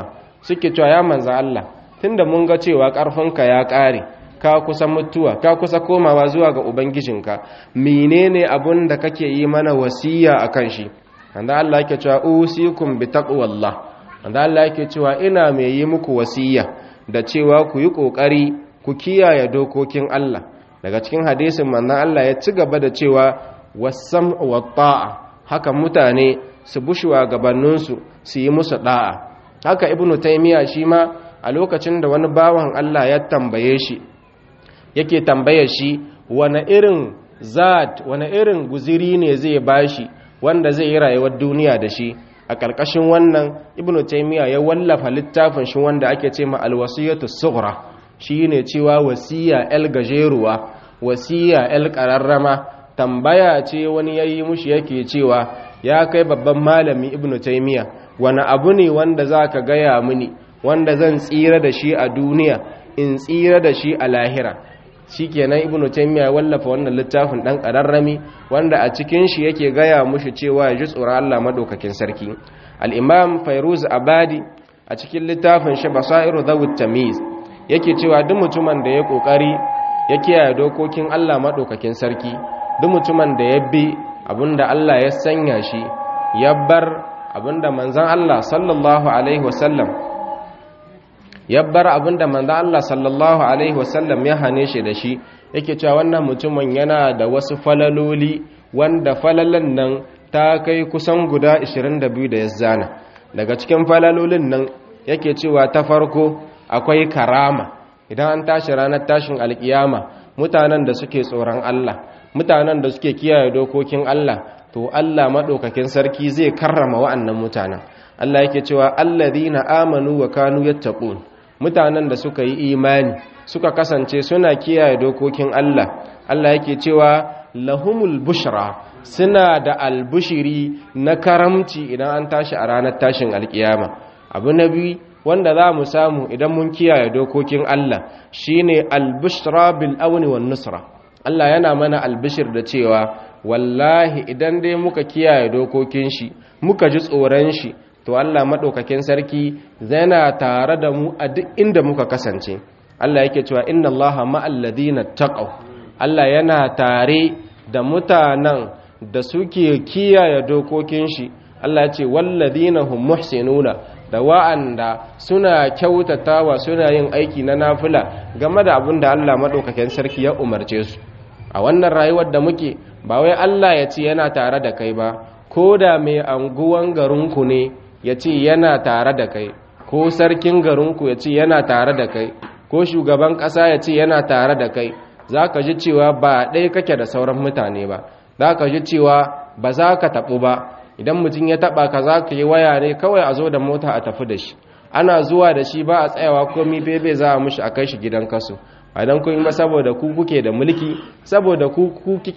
S1: suke cewa ya manza Allah tunda mun ga cewa ƙarfinka ya ƙare ka kusa mutuwa ka kusa komawa zuwa ga ubangijinka menene abun da kake yi mana wasiya akan shi wanda Allah yake cewa usikum bi taqwallah wanda Allah yake cewa ina mai yi muku wasiya da cewa ku yi kokari ku kiyaye dokokin Allah daga cikin hadisin manzon Allah ya ci gaba da cewa wasam wa ta'a haka mutane su bushuwa gabaninsu su yi musu da'a haka ibnu taymiya shi ma a lokacin da wani bawan Allah ya tambaye shi yake tambaye shi wani irin zat wani irin guziri ne zai bashi wanda zai yi rayuwar duniya da shi a ƙarƙashin wannan ibnu taymiya ya wallafa littafin shi wanda ake ce ma alwasiyatu sughra shine cewa wasiya el gajeruwa wasiya el qararrama tambaya ce wani yayi mushi yake cewa ya kai babban malami ibnu taymiya wani abu ne wanda zaka gaya mini wanda zan tsira da shi a duniya in tsira da shi a lahira shikenan ibnu taymiya wallafa wannan littafin dan kararrami wanda a cikin shi yake gaya mushi cewa ya ji tsoron Allah madaukakin sarki al-imam fairuz abadi a cikin littafin shi basairu dawud tamiz yake cewa duk mutumin da ya kokari ya kiyaye dokokin Allah madaukakin sarki duk mutumin da ya bi abinda Allah ya sanya shi ya bar abinda manzon Allah sallallahu alaihi wasallam ya bar abinda manzo Allah sallallahu alaihi wasallam ya hane shi da shi yake cewa wannan mutumin yana da wasu falaloli wanda falalan nan ta kai kusan guda 22 da ya zana daga cikin falalolin nan yake cewa ta farko akwai karama idan an tashi ranar tashin alkiyama mutanen da suke tsoron Allah mutanen da suke kiyaye dokokin Allah to Allah madaukakin sarki zai karrama wa'annan mutanen Allah yake cewa alladhina amanu wa kanu yattaqun mutanen da suka yi imani suka kasance suna kiyaye dokokin Allah Allah yake cewa lahumul bushra suna da albushiri na karamci idan an tashi a ranar tashin alkiyama abu na biyu wanda za mu samu idan mun kiyaye dokokin Allah shine albushra bil auni wan nusra Allah yana mana albishir da cewa wallahi idan dai muka kiyaye dokokin shi muka ji tsoron shi to Allah maɗaukakin sarki zana tare da mu a duk inda muka kasance Allah yake cewa inna Allah ma'al ladina taqaw Allah yana tare da mutanen da suke kiyaye dokokin shi Allah ya ce walladina hum muhsinuna da wa'anda suna kyautatawa suna yin aiki na nafila game da abin da Allah maɗaukakin sarki ya umarce su a wannan rayuwar da muke ba wai Allah ya ce yana tare da kai ba ko da mai anguwan garinku ne ya ce yana tare da kai ko sarkin garinku ya ce yana tare da kai ko shugaban ƙasa ya ce yana tare da kai za ka ji cewa ba ɗaya kake da sauran mutane ba za ka ji cewa ba za ka taɓu ba idan mutum ya taɓa ka za ka yi waya ne kawai a zo da mota a tafi da shi ana zuwa da shi ba a tsayawa komi bebe za a mushi a kai shi gidan kasu a don kun ba saboda ku kuke da mulki saboda ku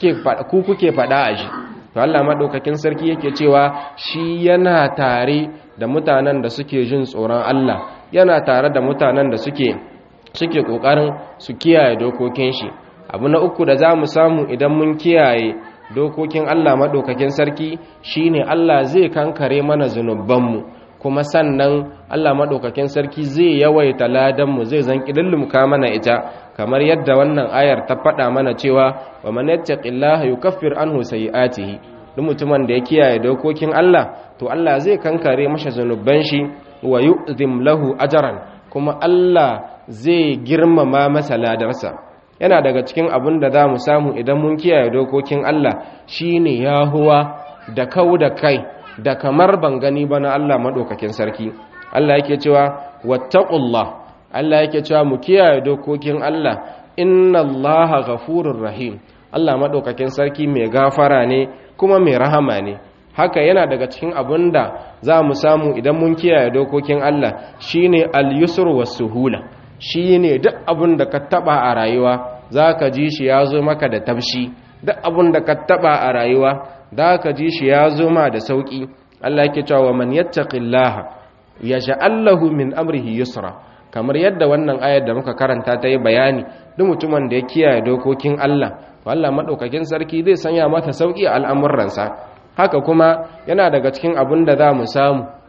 S1: kuke faɗa a shi to Allah maɗaukakin sarki yake cewa shi yana tare da mutanen da suke jin tsoron Allah yana tare da mutanen da suke suke ƙoƙarin su kiyaye dokokin shi abu na uku da za mu samu idan mun kiyaye dokokin Allah maɗaukakin sarki shine Allah zai kankare mana zunubanmu kuma sannan Allah maɗaukakin sarki zai yawaita ladanmu zai zan ƙidillumka mana ita kamar yadda wannan ayar ta faɗa mana cewa wa man yattaqillaha yukaffir anhu sayi'atihi duk mutumin da ya kiyaye dokokin Allah to Allah zai kankare masa zanuban shi wa yu'zim lahu ajran kuma Allah zai girmama masa ladarsa yana daga cikin abin da za mu samu idan mun kiyaye dokokin Allah shine yahuwa da kau da kai da kamar ban gani ba na Allah madaukakin sarki Allah yake cewa wattaqullah Allah yake cewa mu kiyaye dokokin Allah inna Allaha ghafurur rahim Allah madaukakin sarki mai gafara ne kuma mai rahama ne haka yana daga cikin abin da za mu samu idan mun kiyaye dokokin Allah shine al-yusr was-suhula shine duk abin da ka taba a rayuwa zaka ji shi ya zo maka da tabshi duk abin da ka taba a rayuwa zaka ji shi ya zo ma da sauki Allah yake cewa man yattaqillaha yaj'al lahu min amrihi yusra kamar yadda wannan ayar da muka karanta ta yi bayani duk mutumin da ya kiyaye dokokin Allah Allah madaukakin sarki zai sanya mata sauki a al'amuransa haka kuma yana daga cikin abin da za mu samu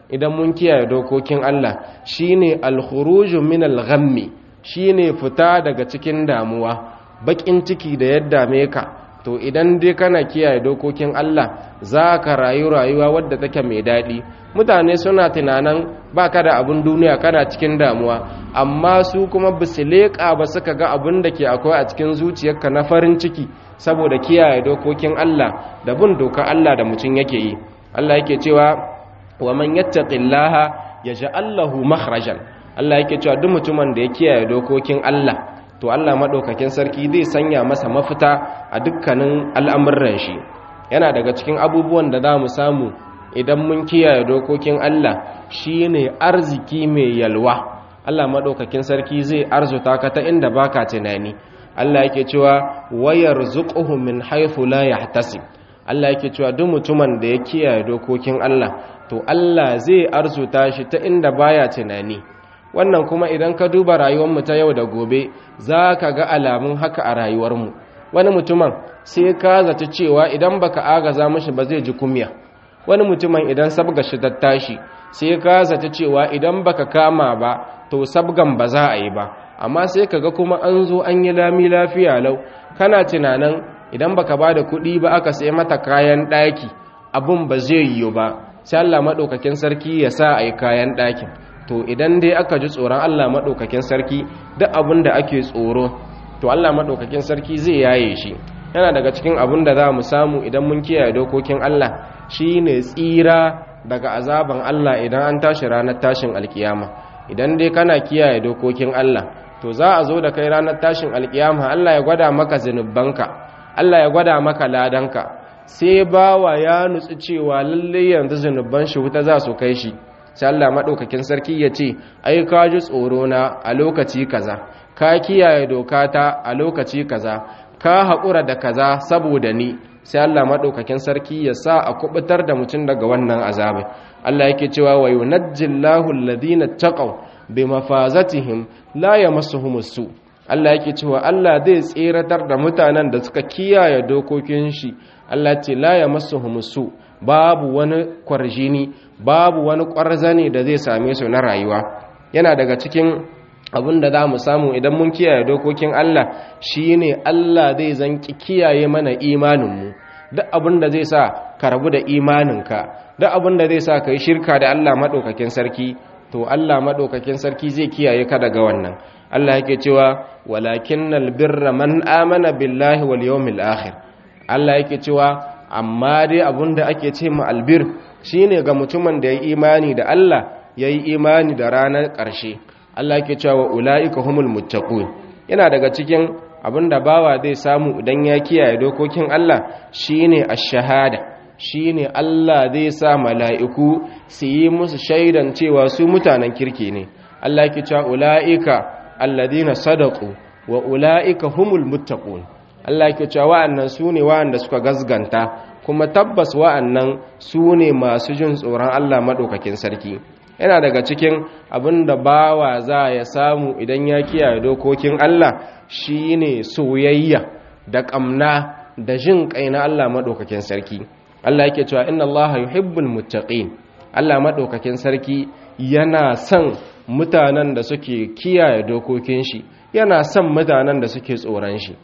S1: idan mun kiyaye dokokin Allah shine al-khuruju min al-ghammi shine fita daga cikin damuwa bakin ciki da yadda me ka to idan dai kana kiyaye dokokin Allah za ka rayu rayuwa wadda take mai daɗi mutane suna tunanin baka da abin duniya kana cikin damuwa amma su kuma bisu leƙa ba suka ga abin da ke akwai a cikin zuciyarka na farin ciki saboda kiyaye dokokin Allah da bin dokar Allah da mutum yake yi Allah yake cewa wa man yattaqillaha yaj'al lahu makhrajan Allah yake cewa duk mutumin da ya kiyaye dokokin Allah to Allah madaukakin sarki zai sanya masa mafita a dukkanin al'amuran shi yana daga cikin abubuwan da za mu samu idan mun kiyaye dokokin Allah shine arziki mai yalwa Allah madaukakin sarki zai arzuta ka ta inda baka tunani Allah yake cewa wayar zuquhu min haythu la yahtasib Allah yake cewa duk mutumin da ya kiyaye dokokin Allah to Allah zai arzuta shi ta inda baya tunani wannan kuma idan ka duba rayuwarmu ta yau da gobe za ka ga alamun haka a rayuwarmu wani mutumin sai ka zaci cewa idan baka agaza mashi ba zai ji kumya wani mutumin idan sabga shi ta tashi sai ka zaci cewa idan baka kama ba to sabgan ba za a yi ba amma sai ka ga kuma an zo an yi lami lafiya lau kana tunanin idan baka ba da kuɗi ba aka sai mata kayan ɗaki abun ba zai yiwu ba sai Allah maɗaukakin sarki ya sa a yi kayan ɗakin to idan dai aka ji tsoron Allah maɗaukakin sarki duk abin da ake tsoro to Allah maɗaukakin sarki zai yaye shi yana daga cikin abin da za mu samu idan mun kiyaye dokokin Allah shine tsira daga azaban Allah idan an tashi ranar tashin alkiyama idan dai kana kiyaye dokokin Allah to za a zo da kai ranar tashin alkiyama Allah ya gwada maka zunubanka Allah ya gwada maka ladanka sai bawa ya nutsu cewa lalle yanzu zunuban shi wuta za su kai shi sai Allah madaukakin sarki ya ce ai ka ji tsoro na a lokaci kaza ka kiyaye dokata a lokaci kaza ka haƙura da kaza saboda ni sai Allah madaukakin sarki ya sa a kubutar da mutum daga wannan azabi Allah yake cewa wa yunajjillahu alladhina taqaw bimafazatihim la yamassuhumus su Allah yake cewa Allah zai tseratar da mutanen da suka kiyaye dokokin shi Allah ce la yamassuhumus su babu wani kwarjini babu wani kwarzane da zai same su na rayuwa yana daga cikin abin da za mu samu idan mun kiyaye dokokin Allah shine Allah zai zanki kiyaye mana imaninmu duk abin da zai sa ka rabu da imaninka duk abin da zai sa ka yi shirka da Allah maɗaukakin sarki to Allah maɗaukakin sarki zai kiyaye ka daga wannan Allah yake cewa walakinnal birra man amana billahi wal yawmil akhir Allah yake cewa amma dai abin da ake ce ma albir shine ga mutumin da ya yi imani da Allah ya yi imani da ranar ƙarshe Allah ke cewa ula'ika humul muttaqun yana daga cikin abinda bawa zai samu idan ya kiyaye dokokin Allah shine ash-shahada shine Allah zai sa mala'iku su yi musu shaidan cewa su mutanen kirki ne Allah ke cewa ula'ika alladhina sadaqu wa ula'ika humul muttaqun Allah ke cewa wa'annan su ne wa'anda suka gazganta kuma tabbas wa'annan su ne masu jin tsoron Allah madaukakin sarki yana daga cikin abin da bawa za ya samu idan ya kiyaye dokokin Allah shine soyayya da ƙamna da jin kai na Allah maɗaukakin sarki Allah yake cewa inna Allah yuhibbul muttaqin Allah maɗaukakin sarki yana son mutanen da suke kiyaye dokokin shi yana son mutanen da suke tsoron shi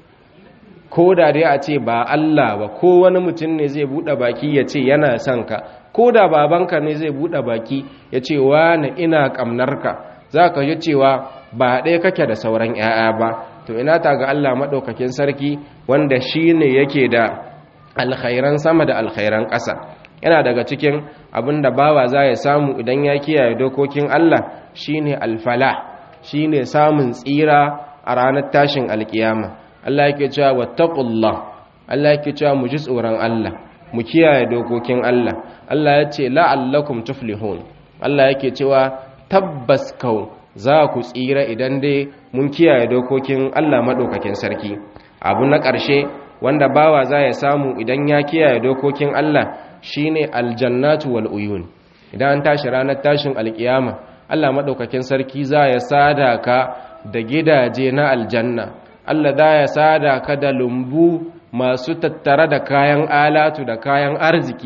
S1: ko da dai a ce ba Allah ba ko wani mutum ne zai buɗe baki ya ce yana son ka ko da babanka ne zai buɗe baki ya ce wani ina ƙamnarka za ka ji cewa ba ɗaya kake da sauran 'ya'ya ba to ina ta ga Allah maɗaukakin sarki wanda shi ne yake da alkhairan sama da alkhairan ƙasa yana daga cikin abin da bawa za ya samu idan ya kiyaye dokokin Allah shi ne alfala shi ne samun tsira a ranar tashin alkiyama Allah yake cewa wattaqullah Allah yake cewa mu ji tsoron Allah mu kiyaye dokokin Allah Allah ya ce la'allakum tuflihun Allah yake cewa tabbas kau za ku tsira idan dai mun kiyaye dokokin Allah madaukakin sarki abu na ƙarshe wanda bawa za ya samu idan ya kiyaye dokokin Allah shine aljannatu wal uyun idan an tashi ranar tashin alkiyama Allah madaukakin sarki za ya sada ka da gidaje na aljanna Allah za ya sada ka da lumbu masu tattare da kayan alatu da kayan arziki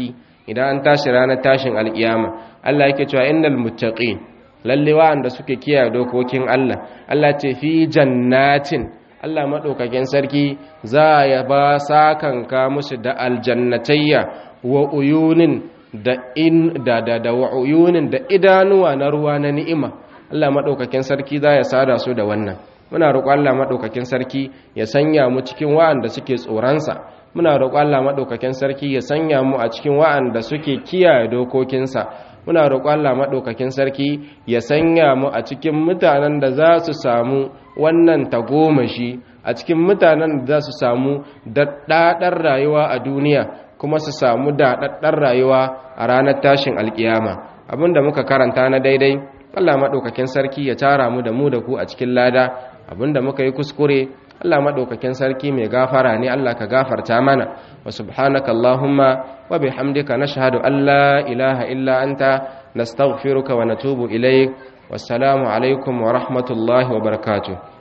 S1: idan an tashi ranar tashin alkiyama Allah yake cewa innal muttaqin lalle wa'anda suke kiyaye dokokin Allah Allah ce fi jannatin Allah madaukakin sarki za ya ba sakanka musu da aljannatayya wa uyunin da in da da da wa uyunin da idanuwa na ruwa na ni'ima Allah madaukakin sarki za ya sada su da wannan muna roƙon Allah madaukakin sarki ya sanya mu cikin wa'anda suke tsoransa muna roƙon Allah madaukakin sarki ya sanya mu a cikin wa'anda suke kiyaye dokokinsa muna roƙon Allah madaukakin sarki ya sanya mu a cikin mutanen da za su samu wannan tagomashi a cikin mutanen da za su samu daɗaɗar rayuwa a duniya kuma su samu daɗaɗɗar rayuwa a ranar tashin alkiyama abinda muka karanta na daidai Allah maɗaukakin sarki ya tara mu da mu da ku a cikin lada abinda muka yi kuskure Allah maɗaukakin sarki mai gafara ne Allah ka gafarta mana wa subhanaka Allahumma wa bihamdika nashhadu an la ilaha illa anta nastaghfiruka wa natubu ilaik wassalamu alaikum wa rahmatullahi wa barakatuh